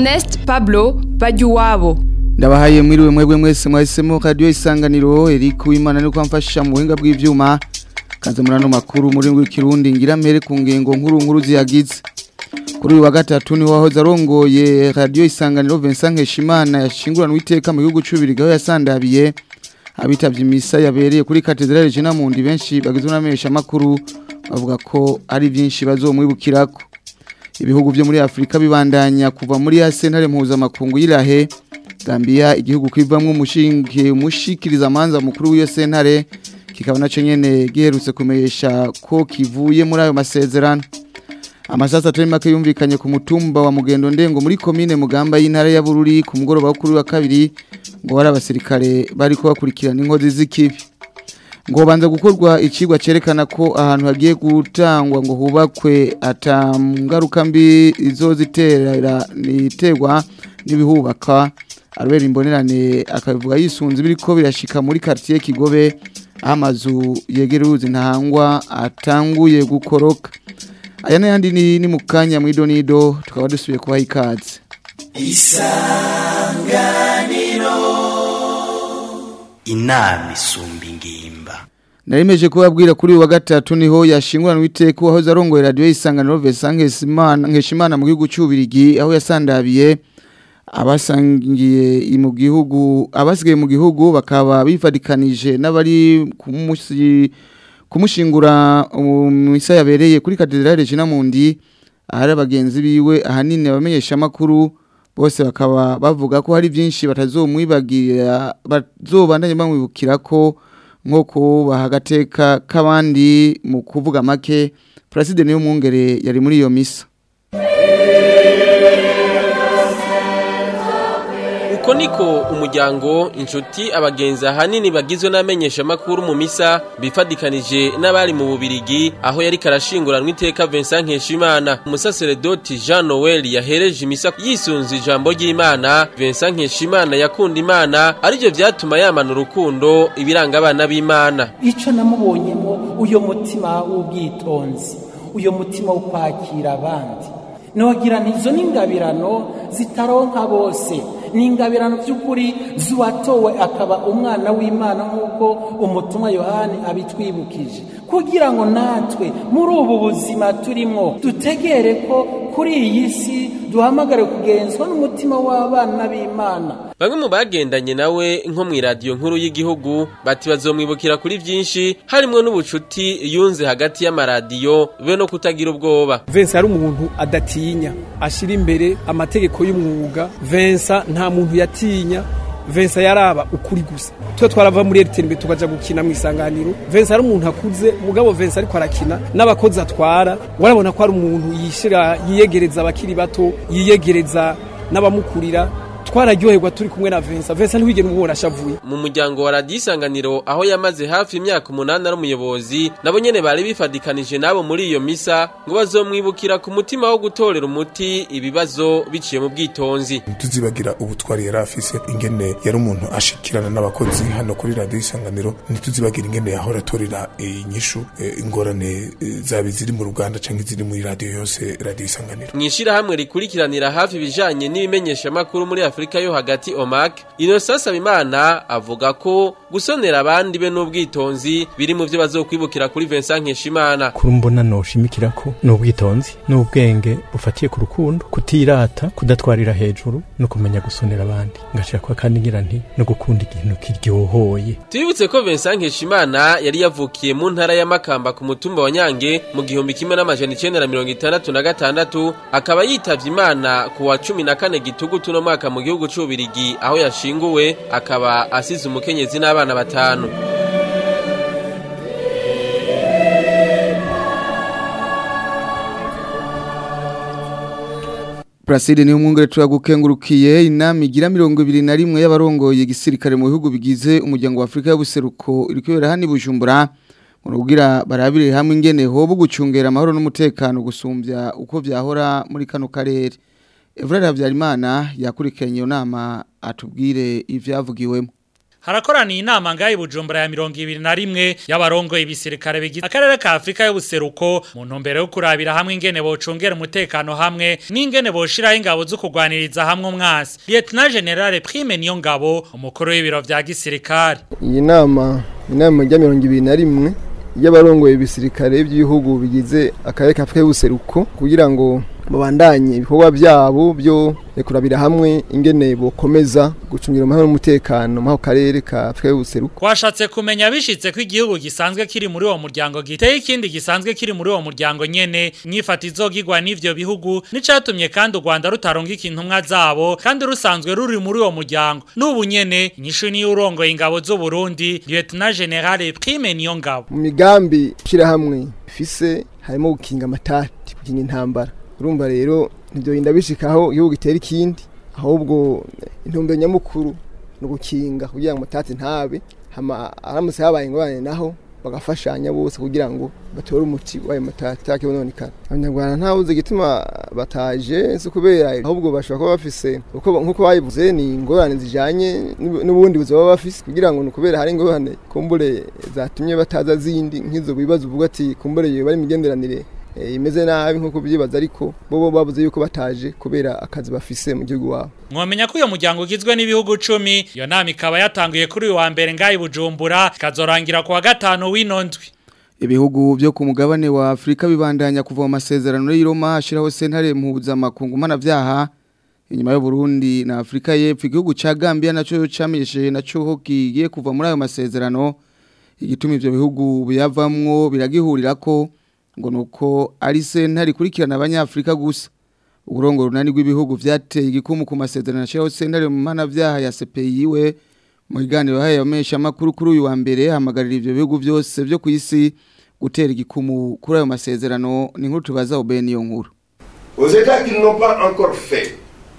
Ernest Pablo Bajuwabo ndabahaye mwiriwe mwebwe mwese mwahisemo radio isanganiro Eric Uwimana ni kwamfasha mu buhinga bw'ivyuma kaze murano makuru muri w'ikirundi ngira mpere ku ngengo nkuru nkuru ziyagize kuri uyu wa gatatu ni wahoze arongoye radio isanganiro Vincent Nkeshimana yashinguranwe iteka mu gihugu cy'ubirigaho yasandabiye abitavye imisa yabereye kuri katedrale Jena Mundi benshi bagizwe n'amesha makuru bavuga ko ari byinshi bazomwibukirako ibihugu byo muri Afrika bibandanya kuva muri ya sentare mpuzamakungu y'irahe Gambia igihugu kwivamwo umushinge umushikiriza manza mukuru w'iyo sentare kikaba naco nyene giherutse kumesha ko kivuye muri ayo masezerano amasasa atari make yumvikanye ku mutumba wa mugendo ndengo muri komine mugamba y'intara ya Bururi ku mugoroba wo kuri wa kabiri ngo wari abasirikare bari kubakurikirana inkozi z'ikibi ngo banza gukorwa ikigwa cerekana ko ahantu hagiye gutangwa ngo hubakwe atangaruka mbi izozitera niterwa n'ibihubaka arubera imbonerane akabivuga yisunze biriko birashika muri quartier Kigobe aho amazu yegera uruzi ntahangwa atanguye gukoroka aya n'ayandi ni, ni mu kanya mu idonido tukaba dusubiye kubaha ikaze isanganiro inama isumba ingimba Narimeje kubabwira kuri uyu wa gatatu niho yashinguranwe iteka wahoze arongoye radio isanganiro Vincent Nkeshimana Nkeshimana mu gihugu cy'ubirigi aho yasandabiye abasangiye mu gihugu abasigaye mu gihugu bakaba bifadikanije n'abari kumusi kumushingura misa yabereye kuri katedrale Jena Mundi ahari abagenzi biwe ahanini abamenyesha makuru bose bakaba bavuga ko hari byinshi batazomwibagira bazobandanye bamwibukira ko nk'uko bahagateka k'abandi mu kuvuga make President niyo mwungere yari muri iyo misa uko niko umuryango inshuti abagenzi ahanini bagizwe n'amenyesha makuru mu misa bifadikanije n'abari mu bubirigi aho yari karashinguranwa iteka Vincent Nkeshimana umusaseredoti Jean Noel yahereje imisa yisunze ijambo ry'Imana Vincent Nkeshimana yakunda Imana arivyo vyatuma yamana urukundo ibiranga abana b'Imana ico namubonyemo uyo mutima w'ubwitonzi uyo mutima wo kwakira abandi nogira ntizo n'ingabirano zitaronka bose ni ingabirano by'ukuri zuwatowe akaba umwana w'imana nk'uko umutumwa yohani abitwibukije kugira ngo natwe muri ubu buzima turimo dutegere ko kuri iyi si duhamagare kugenzwa n'umutima w'abana b'imana Bamwe mu bagendanye nawe nko mu radio nkuru y'igihugu bati bazomwibukira kuri byinshi harimo n'ubucuti yunze hagati y'amaradiyo be no kutagira ubwoba. Vincent ari umuntu adatinya ashira imbere amategeko y'umwuga Vincent nta muntu yatinya Vincent yaraba ukuri gusa twe twarava muri RTNB tukaja gukina mu isanganiro Vincent ari umuntu akuze mugabo Vincent ariko arakina n'abakozi atwara warabona ko ari umuntu yishira yiyegereza abakiri bato yiyegereza n'abamukurira twararyoherwa turi kumwe na Vincent Vincent ntiwigera umubona ashavuye mu muryango wa radio isanganiro aho yamaze hafi imyaka umunani ari umuyobozi nabo nyene bari bifadikanije nabo muri iyo misa ngo bazomwibukira ku mutima wo gutorera umuti ibibazo biciye mu bwitonzi ntituzibagira ubutwari yari afise ingene yari umuntu ashikirana n'abakozi hano kuri radio isanganiro ntituzibagira ingene yahora atorera inyishu ingorane zabi ziri mu Ruganda canke ziri muri radio yose radio isanganiro mwishira hamwe rikurikiranira hafi ibijanye n'ibimenyesha makuru muri Afrika yo hagati OMAC Innocent Sabimana avuga ko gusonera abandi be n'ubwitonzi biri mu byo bazokwibukira kuri Vincent Nkeshimana kuri mbona noshimikira ko n'ubwitonzi n'ubwenge bufatiye ku rukundo kutirata kudatwarira hejuru no kumenya gusonera abandi ngashira kwa kandi ngira nti no gukunda ikintu kiryohoye Tubibutse ko Vincent Nkeshimana yari yavukiye mu ntara ya Makamba ku mutumba wa Nyange mu gihumbi kimwe n'amajana 1966 akaba yitavye Imana ku wa 14 gitugutu no mwaka mu gihugu c'ubirigi aho yashinguwe akaba asize umukenyezi n'abana batanu Placide ni umwungere turagukengurukiye inama igira mirongo ibiri na rimwe y'abarongoye igisirikare mu bihugu bigize umuryango wa Afrika y'ubuseruko iri kubera hano i Bujumbura mu kugira barabire hamwe ingene hobo gucungera amahoro n'umutekano gusumbya uko vyahora muri kano karere Evrard Habyarimana yakurikiranye iyo nama atubwire ivyavugiwemo harakoraniye inama ngayi Bujumbura ya 21 y'abarongo ibisirikare bigize akarere ka Afrika y'ubuseruko mu ntumbero yo kurabira hamwe ingene bocungera umutekano hamwe n'ingene boshiraho ingabo zo kugwaniriza hamwe umwasi Lieutenant General Prime niyo ngabo umukuru w'ibiro vya gisirikare iyi nama inama ya 21 y'abarongoye ibisirikare by'ibihugu bigize akarere ka Afrika y'ubuseruko kugira ngo babandanye ibikorwa byabo byo kurabira hamwe ingene bokomeza gucungira amahoro n'umutekano mu karere ka Afrika y'ubuseruko Twashatse kumenya bishitse ko igihugu gisanzwe kiri muri uwo muryango giteye ikindi gisanzwe kiri muri uwo muryango nyene nyifata izogirwa n'ivyo bihugu nicatumye kandi u Rwanda rutaronga ikintumwa zabo kandi rusanzwe ruri muri uwo muryango n'ubu nyene inyishu niyo urongoye ingabo z'u Burundi Lieutenant General Prime niyo ngabo mu migambi shira hamwe ifise harimo gukinga amatati gukinga intambara urumva rero ntibyorinda bishikaho igihugu gitera ikindi ahubwo intumbero nyamukuru no gukinga kugira ngo mutati ntabe hama aramutse habaye ingorane naho bagafashanya bose kugira ngo batore umuti w'ayo matati akibononekana abanyarwanda ntawuzi igituma bataje si kubera ahubwo bashobora kuba bafise nk'uko bayivuze ni ingorane zijanye n'ubundi buzima baba bafise kugira ngo ni ukubera hari ingorane kumbure zatumye bataza zindi nk'izo bibazo uvuga ati kumbure bari imigenderanire imeze nabi nkuko byibaza ariko bo bavuze yuko bataje kubera akazi bafise mu gihugu wabo mwamenya ko uyo muryango ugizwe n'ibihugu 10 iyo nama ikaba yatanguye kuri uyu wa mbere ngayi Bujumbura ikazorangira ku wa gatano w'inondwi ibihugu byo ku mugabane wa Afrika bibandanya kuva mu masezerano y'Iroma ashiraho sentare mpuzamakungu mpanavyaha inyuma y'u Burundi na Afrika y'Epfo igihugu ca Gambia naco camenyesheje naco ho kigiye kuva muri ayo masezerano igituma ivyo bihugu biyavamwo biragihurirako ngo nuko ari sentare ikurikirana abanyafrika gusa uburongo runani rw'ibihugu vyateye igikumu ku masezerano ashiraho sentare mu mpanavyaha ya CPI we mu biganiro haye yamesha makuru kuri uyu wa mbere hamagarira ivyo bihugu byose byo ku isi gutera igikumu kuri ayo masezerano ni nkuru tubaza ubeni iyo nkuru Aux États qui ne l'ont pas encore fait,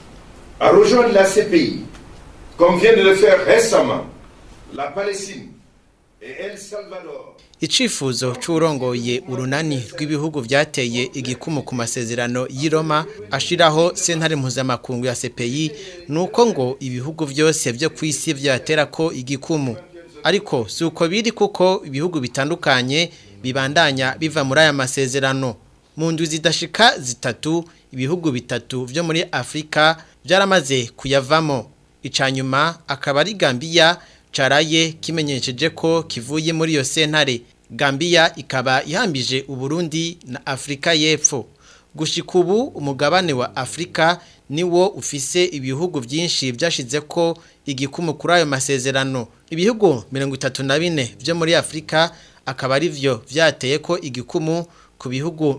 à rejoindre la CPI, comme vient de le faire récemment la Palestine et El Salvador. Icifuzo c'urongoye urunani rw'ibihugu vyateye igikumu ku masezerano y'Iroma ashiraho sentare mpuzamakungu ya CPI nuko ngo ibihugu vyose vyo kwisi vyatera ko igikumu ariko suko biri kuko ibihugu bitandukanye bibandanya biva muri aya masezerano mu ndwi zidashika zitatu ibihugu bitatu vyo muri Afrika byaramaze kuyavamo icanyuma akaba ari Gambia caraye kimenyesheje ko kivuye muri iyo sentare Gambia ikaba ihambije Uburundi na Afrika y'Epfo gushika ubu umugabane wa Afrika niwo ufise ibihugu byinshi byashize ko igikumu kuri ayo masezerano ibihugu 34 byo muri Afrika akaba ari vyo vyateye ko igikumu ku bihugu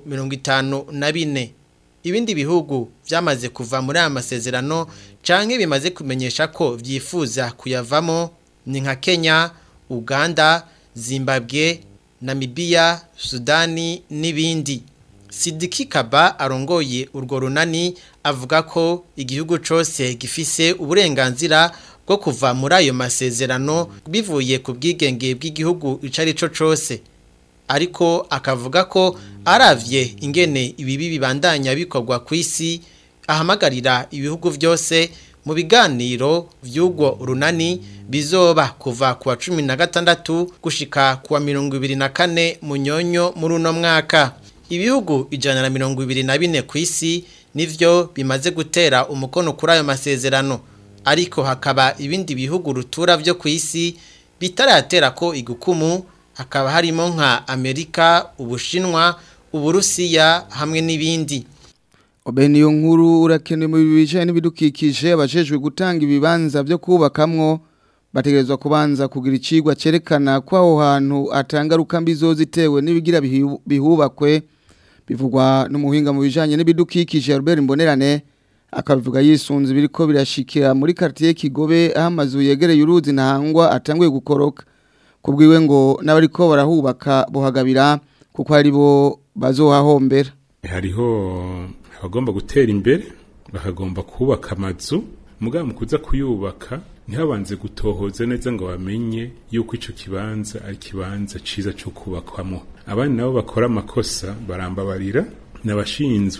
54 ibindi bihugu byamaze kuva muri aya masezerano canke bimaze kumenyesha ko vyifuza kuyavamo ni nka Kenya, Uganda, Zimbabwe, Namibia, Sudani n'ibindi. Sidiki Kaba arongoye urwo runani avuga ko igihugu cose gifise uburenganzira bwo kuva muri ayo masezerano bivuye ku bwigenge bw'igihugu icari co cose. Ariko akavuga ko aravye ingene ibibi bibandanya bikorwa ku isi ahamagarira ibihugu vyose mu biganiro vy'ubwo runani bizoba kuva kuwa cumi na gatandatu gushika kuwa mirongo ibiri na kane munyonyo muri uno mwaka ibihugu ijana na mirongo ibiri na bine ku isi nivyo bimaze gutera umukono kuri ayo masezerano ariko hakaba ibindi bihugu rutura vyo ku isi bitaratera ko igukumu hakaba harimo nka amerika ubushinwa uburusiya hamwe n'ibindi Obeni yo nkuru urakenewe mu bijanye n'ibidukikije abajejwe gutanga ibibanza byo kubakamwo bategerezwa kubanza kugira icigwa cerekana ko aho hantu atangaruka mbi zozitewe n'ibigira bihubakwe bivugwa n'umuhinga mu bijanye n'ibidukikije Robert Mbonerane akabivuga yisunze biriko birashikira muri quartier Kigobe aho amazu yegereye uruzi ntahangwa atanguye gukoroka kubwiwe ngo n'abariko barahubaka bohagabira kuko ari bo bazohahombera hariho abagomba gutera imbere bakagomba kubaka amazu mugabo mu kuza kuyubaka ntihabanze gutohoza neza ngo bamenye yuko ico kibanza ari kibanza ciza cyo kubakwamo abandi nabo bakora amakosa barambabarira nabashinzwe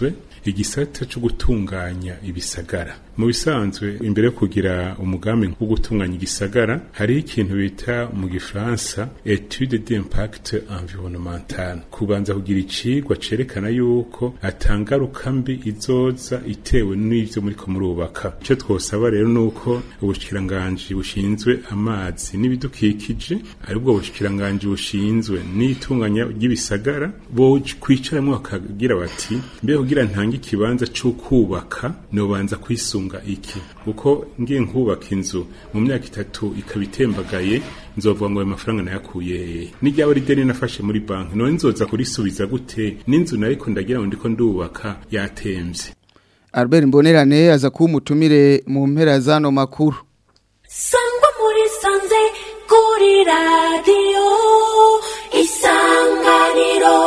igisata cyo gutunganya ibisagara mu bisanzwe imbere yo kugira umugambi wo gutunganya igisagara hari ikintu bita mu gifaransa etude d'impact environnemental kubanza kugira icigwa cerekana yuko atangaruka mbi izoza itewe n'ivyo muriko murubaka ico twosaba rero nuko ubushikiranganji bushinzwe amazi n'ibidukikije aribwo bushikiranganji bushinzwe n'itunganya ry'ibisagara bo kwicaramwo bakagira bati mbe kugira ntange ikibanza co kubaka nobanza kwisunga iki kuko ngiye nkubaka inzu mu myaka itatu ikaba itembagaye nzovuga ngo ayo mafaranga nayakuye n'iryaba ari deni nafashe muri banki none nzoza kurisubiza gute n'inzu nariko ndagira ngo ndiko ndubaka yatemvye Albert Mbonerane aza kuba umutumire mu mpera zano makuru sangwa muri sanze kuri radiyo isanganiro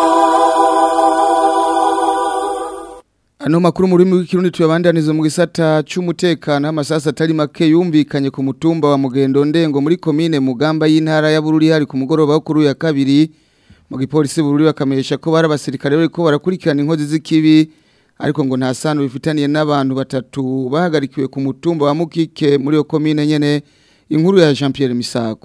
Ano makuru muri mu kirundi tuyabandaniza mu gisata c'umutekano amasasa atari make yumvikanye ku mutumba wa Mugendo Ndengo muri komine Mugamba y'intara ya Bururi hari ku mugoroba wo kuri ya kabiri mu gipolisi Bururi bakamesha ko bari abasirikare bariko barakurikirana inkozi z'ikibi ariko ngo nta sano bifitaniye n'abantu batatu bahagarikiwe ku mutumba wa Mukike muri yo komine nyene inkuru ya Jean Pierre Misago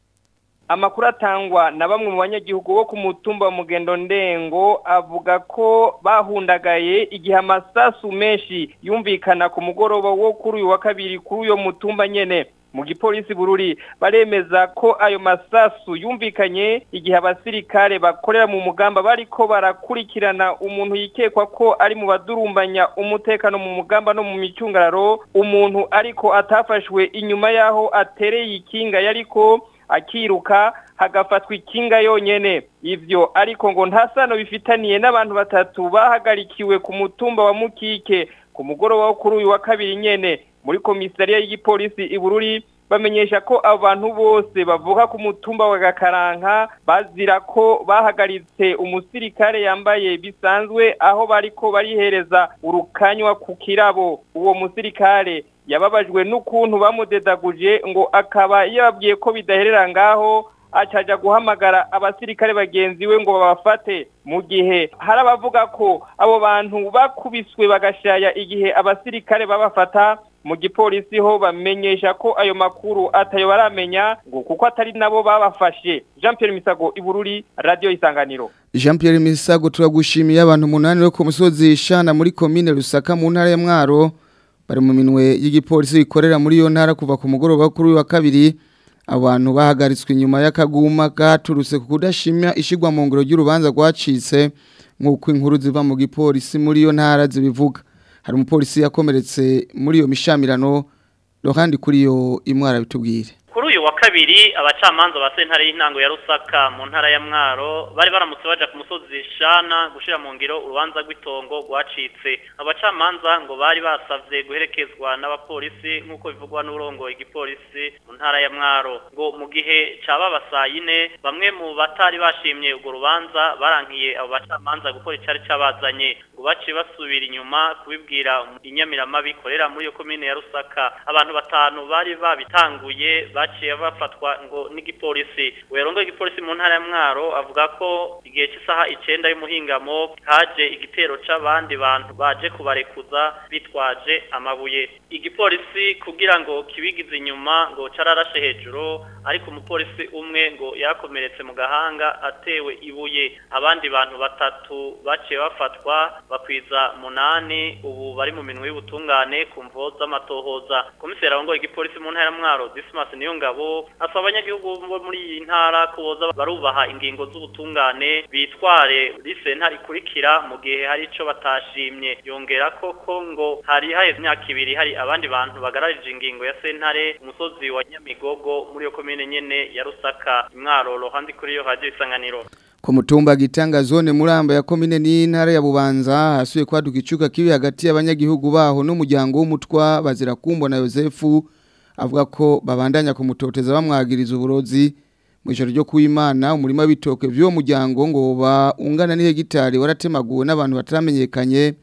amakuru atangwa na bamwe mu banyagihugu bo ku mutumba wa mugendo ndengo avuga ko bahundagaye igihe amasasu menshi yumvikana ku mugoroba wo kuri uyu wa kabiri kuri uyo mutumba nyene mu gipolisi bururi baremeza ko ayo masasu yumvikanye igihe abasirikare bakorera mu mugamba bariko barakurikirana umuntu yikekwa ko ari mu badurumbanya umutekano mu mugamba no mu micungararo umuntu ariko atafashwe inyuma yaho atereye ikinga yariko akiruka hagafatwa ikinga yonyene ivyo ariko ngo nta sano bifitaniye n'abantu batatu bahagarikiwe ku mutumba wa mukike ku mugoroba wo kuri uyu wa kabiri nyene muri komisariya y'igipolisi ibururi bamenyesha ko abantu bose bavuka ku mutumba wa gakaranka bazira ko bahagaritse umusirikare yambaye bisanzwe aho bariko barihereza urukanywa ku kirabo uwo musirikare yababajwe n'ukuntu bamudedaguje ngo akaba yababwiye ko bidaherera ngaho acaja guhamagara abasirikare bagenzi we ngo babafate mu gihe hari abavuga ko abo bantu bakubiswe bagashaya igihe abasirikare babafata mu gipolisi ho bamenyesha ko ayo makuru atayo baramenya ngo kuko atari nabo babafashe Jean Pierre Misago Ibururi Radio Isanganiro Jean Pierre Misago turagushimiye abantu munani bo ku musozi Shana muri commune Rusaka mu ntara ya Mwaro bari mu minwe y'igipolisi ikorera muri iyo ntara kuva ku mugoroba kuri uyu wa kabiri abantu bahagaritswe inyuma y'akaguma gaturutse ku kudashimya ishigwa mu ngoro ry'urubanza rwacitse nk'uko inkuru ziva mu gipolisi muri iyo ntara zibivuga hari umupolisi yakomeretse muri iyo mishamirano ruhande kuri iyo imwara bitubwire kuri uyu wa kabiri abacamanza ba sentare y'intango ya rusaka mu ntara ya mwaro bari baramutse baja ku musozi shana gushira mu ngiro urubanza rw'itongo rwacitse abacamanza ngo bari basavye guherekezwa n'abapolisi nk'uko bivugwa n'urongo igipolisi mu ntara ya mwaro ngo mu gihe caba basayine bamwe mu batari bashimye urwo rubanza barankiye abo bacamanza gukora icari cabazanye ngo baciye basubira inyuma kubibwira inyamiramabi ikorera muri iyo komine ya rusaka abantu batanu bari babitanguye baciye bafatwa ngo n'igipolisi werongo igipolisi mu ntara ya mwaro avuga ko igihe cy'isaha icenda y'umuhingamo haje igitero c'abandi bantu baje kubarekuza bitwaje amabuye igipolisi kugira ngo kibigize inyuma ngo cararashe hejuru ariko umupolisi umwe ngo yakomeretse mu gahanga atewe ibuye abandi bantu batatu baciye bafatwa bakwiza munani ubu bari mu minwe y'ubutungane ku mvo z'amatohoza komiseri arongoye igipolisi mu ntara ya mwaro dismas niyo ngabo asaba abanyagihugu bo muri iyi ntara ko boza barubaha ingingo z'ubutungane bitware risentare ikurikira mu gihe hari ico batashimye yongera koko ngo hari haheze imyaka ibiri hari abandi bantu bagararije ingingo ya sentare umusozi wa nyamigogo muri iyo komine nyene ya rusaka imwaro rohandi kuri iyo radio isanganiro ku mutumba gitanga zone muramba ya komine n'intara ya bubanza hasuye kwaduka icuka kibi hagati y'abanyagihugu baho n'umuryango w'umutwa bazira kumbona Yosefu avuga ko babandanya kumutoteza bamwagiriza uburozi mu ijoro ryo kuwimana umurima w'ibitoke by'uwo muryango ngo ba ungana n'ihegitari waratemaguwe n'abantu bataramenyekanye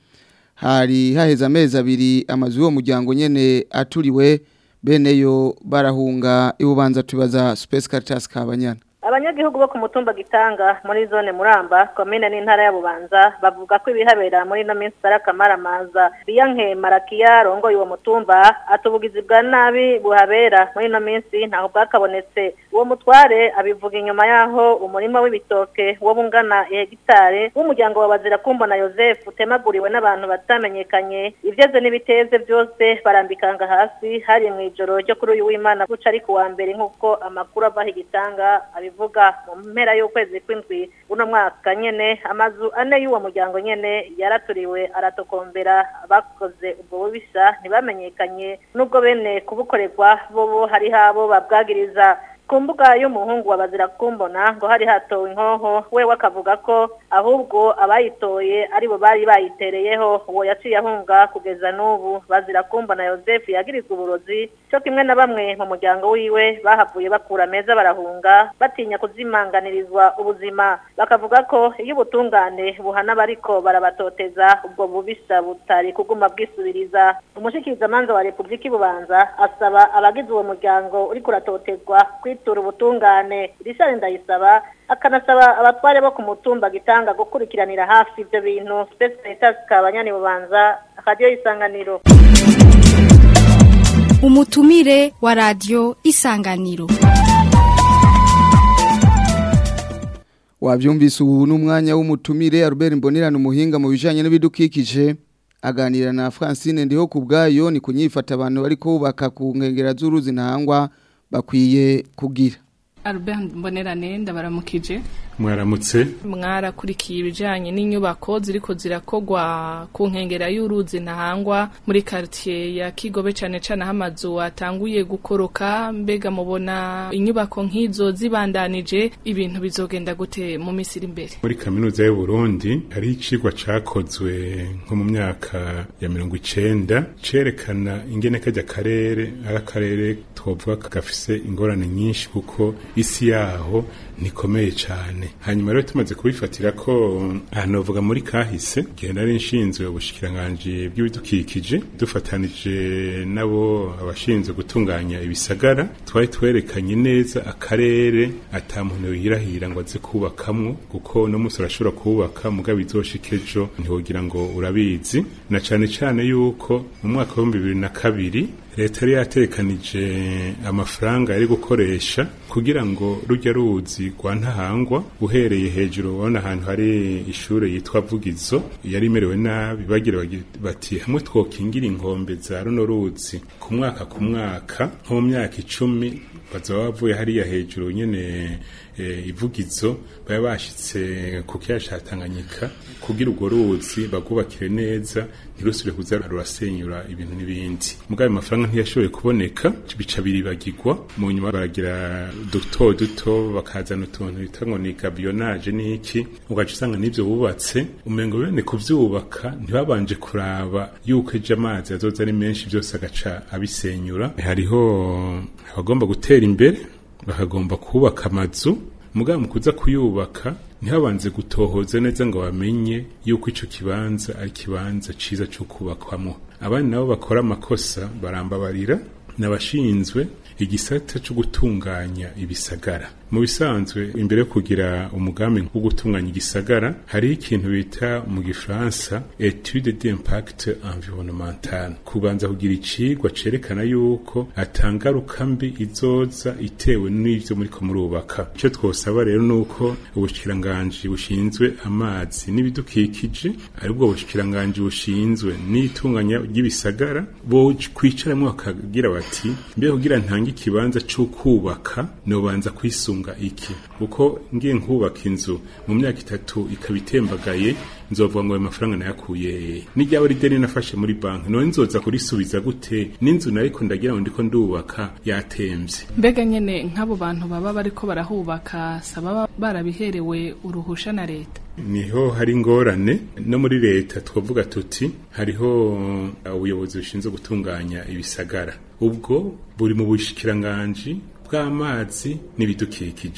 hari haheze amezi abiri amazu y'uwo muryango nyene aturiwe bene yo barahunga ibubanza tubaza Space Caritas Kabanyana abanyagihugu bo ku mutumba gitanga muri zone muramba komine n'intara ya bubanza bavuga ko ibihabera muri ino minsi ari akamaramaza biyanke marakiya rongoye uwo mutumba atubugizi bwa nabi buhabera muri ino minsi ntaho bwakabonetse uwo mutware abivuga inyuma yaho umurima w'ibitoke wo bungana hegitare w'umuryango wa bazira kumbona Joseph utemaguriwe n'abantu batamenyekanye ivyeze n'ibiteze byose barambikanga hasi hari mu ijoro ryo kuri uyu w'Imana guca ari kuwa mbere nk'uko amakuru ava higitanga abivuga mu mpera y'ukwezi kw'indwi uno mwaka nyene amazu ane y'uwo muryango nyene yaraturiwe aratokombera bakoze ubwo bubisha ntibamenyekanye nubwo bene kubukorerwa bobo hari habo babwagiriza ku mbuga y'umuhungu wa bazira kumbona ngo hari hatowe inkoho we wakavuga ko ahubwo abayitoye aribo bari bayitereyeho uwo yaciye ahunga kugeza n'ubu bazira kumbona Joseph yagirizwa uburozi cyo kimwe na bamwe mu muryango wiwe bahavuye bakura meza barahunga batinya kuzimanganirizwa ubuzima bakavuga ko iyo ubutungane buhana bariko barabatoteza ubwo bubisha butari kuguma bwisubiriza umushikirizamanza wa Republika Ibubanza asaba abagize uwo muryango uri kuratotezwa kwitura ubutungane rishari ndayisaba akanasaba abatware bo ku mutumba gitanga gukurikiranira hafi ibyo bintu Specialitas Kabanyani Bubanza radio isanganiro umutumire wa radio isanganiro wabyumvise ubu n'umwanya w'umutumire Albert Mbonirano umuhinga mu bijanye n'ibidukikije aganira na Francine ndiho kubgayo ni kunyifata abantu bariko bubaka ku nkengera z'uruzi ntangwa bakwiye kugira Albert Mbonerane ndabaramukije mwaramutse mwarakurikiye ibijanye n'inyubako ziriko zirakogwa ku nkengera y'uruzi ntahangwa muri quartier ya Kigobe cane cane hamazu atanguye gukoroka mbega mubona inyubako nk'izo zibandanije ibintu bizogenda gute mu misiri iri imbere muri kaminuza y'u Burundi hari icigwa cakozwe nko mu myaka ya mirongo icenda cerekana ingene kajya karere ari akarere twovuga gafise ingorane nyinshi kuko isi yaho nikomeye cyane hanyuma rero tumaze kubifatira ko ahantu bavuga muri kahise igihe nari nshinzwe ubushikiranganje bw'ibidukikije dufatanije nabo abashinzwe gutunganya ibisagara twari twerekanye neza akarere ata muntu yirahira ngo aze kubakamwo kuko no musi urashobora kubaka mugabo izoshika ejo ntiwogira ngo urabizi na cane cane yuko mu mwaka w'ibihumbi bibiri na kabiri leta yari yatekanije amafaranga yari gukoresha kugira ngo rujya ruzi rwa ntahangwa uhereye hejuru ubona ahantu hari ishure yitwa vugizo yari imerewe nabi bagira bati hamwe twokingira inkombe za runo ruzi ku mwaka ku mwaka nko mu myaka icumi bazaba bavuye hariya hejuru nyene ivugizo baba bashitse ku kiyaga ca Tanganyika kugira urwo ruzi bagubakire neza ntirusubire kuza rurasenyura ibintu n'ibindi mugabo ayo mafaranga ntiyashoboye kuboneka bica biribagirwa mu nyuma baragira duto duto bakazana utuntu bita ngo ni gabiyonage n'iki ugaca usanga n'ivyo bubatse umengo bene kuvyubaka ntibabanje kuraba yuko ejo amazi azoza ari menshi byose agaca abisenyura hariho abagomba gutera imbere bakagomba kubaka amazu mugabo mu kuza kuyubaka ntihabanze gutohoza neza ngo bamenye yuko ico kibanza ari kibanza ciza cyo kubakwamo abandi nabo bakora amakosa barambabarira n'abashinzwe igisata cyo gutunganya ibisagara mu bisanzwe imbere yo kugira umugambi wo gutunganya igisagara hari ikintu bita mu gifaransa etude d'impact environnemental kubanza kugira icigwa cerekana yuko atangaruka mbi izoza itewe n'ivyo muriko murubaka icyo twosaba rero nuko ubushikiranganji bushinzwe amazi n'ibidukikije aribwo bushikiranganji bushinzwe n'itunganya ry'ibisagara bo kwicaramwo bakagira bati mbe kugira ntange ikibanza cyo kubaka nobanza kwisunga iki kuko ngiye nkubaka inzu mu myaka itatu ikaba itembagaye nzovuga ngo ayo mafaranga nayakuye n'iryaba ari deni nafashe muri banki none nzoza kurisubiza gute n'inzu nariko ndagira ngo ndiko ndubaka yatemvye mbega nyene nk'abo bantu baba bariko barahubaka saba barabiherewe uruhusha na leta niho hari ingorane no muri leta twavuga tuti hariho ubuyobozi bushinzwe gutunganya ibisagara ubwo buri mu bushikiranganji bw'amazi n'ibidukikije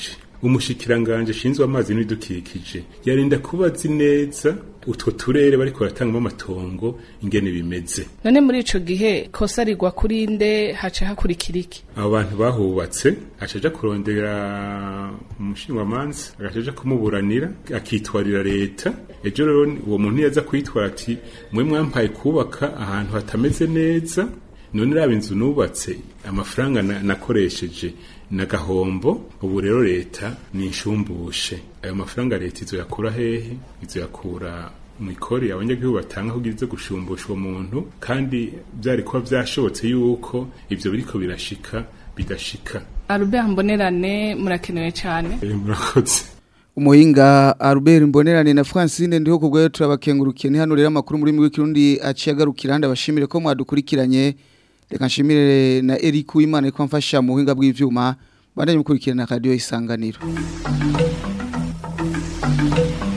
umushikiranganje ashinzwe amazi n'ibidukikije yarinda kuba azi neza utwo turere bariko baratangamo amatongo ingene bimeze none muri ico gihe kosa rigwa kuri nde haca hakurikira iki abo bantu bahubatse acaja kurondera umushingamanza agacaja kumuburanira akitwarira leta ejo rero uwo muntu yaza kwitwara ati mwe mwampaye kubaka ahantu hatameze neza none raba inzu nubatse amafaranga na- nakoresheje na gahombo ubu rero leta ni inshumbushe ayo mafaranga leta izoyakura hehe izoyakura mu ikori abanyagihugu batanga kugira izo gushumbusha uwo muntu kandi byari kuba byashobotse yuko ivyo biriko birashika bidashika Albert Mbonerane murakenewe cyane Eh, murakoze umuhinga Albert Mbonerane na Francine ndiho kubwo turabakengurukiye ni hano rero amakuru muri mwe kirundi aciye agarukira handi abashimire ko mwadukurikiranye reka nshimire na Eric Uwimana ko amfasha mu buhinga bw'ivyuma bandanye mukurikirana radio isanganiro